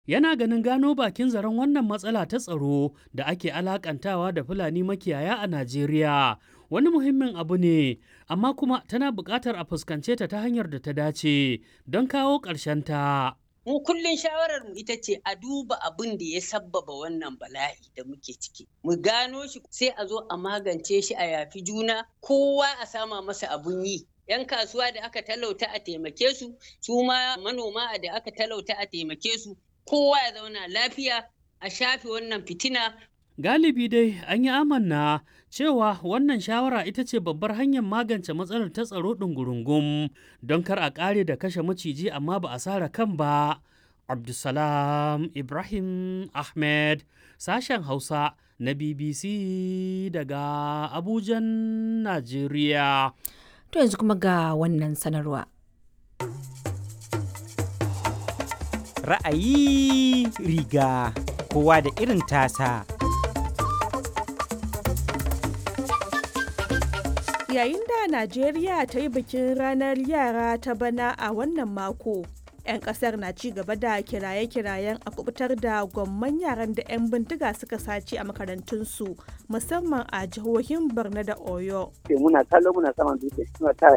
Yana ganin gano bakin zaren wannan matsala ta tsaro da ake alakantawa da Fulani makiyaya a Najeriya wani muhimmin abu ne, amma kuma tana buƙatar a fuskance ta ta hanyar da ta dace don kawo ta. Mu kullum shawarar mu ita ce a duba abin da ya sabbaba wannan bala'i da muke ciki. Mu gano shi sai a zo a magance shi a yafi juna kowa a sama masa abun yi. 'Yan kasuwa da aka talauta a taimake su, su ma manoma da aka talauta a taimake su, kowa ya zauna lafiya a shafe wannan fitina. Galibi dai an yi amanna cewa wannan shawara ita ce babbar hanyar magance matsalar ta tsaro ɗungurungum don kar a ƙare da kashe maciji amma ba a sara kan ba. Abdulsalam Ibrahim Ahmed sashen Hausa na BBC daga Abujan, Najeriya. To yanzu kuma ga wannan sanarwa. Ra'ayi riga kowa da irin tasa. Yayin da Najeriya ta yi bikin ranar yara ta bana a wannan mako, 'yan kasar na ci gaba da kiraye-kirayen a kubutar da gwamman yaran da 'yan bindiga suka sace a makarantunsu musamman a jihohin Borno da Oyo. Muna kallo muna saman dutse suna tara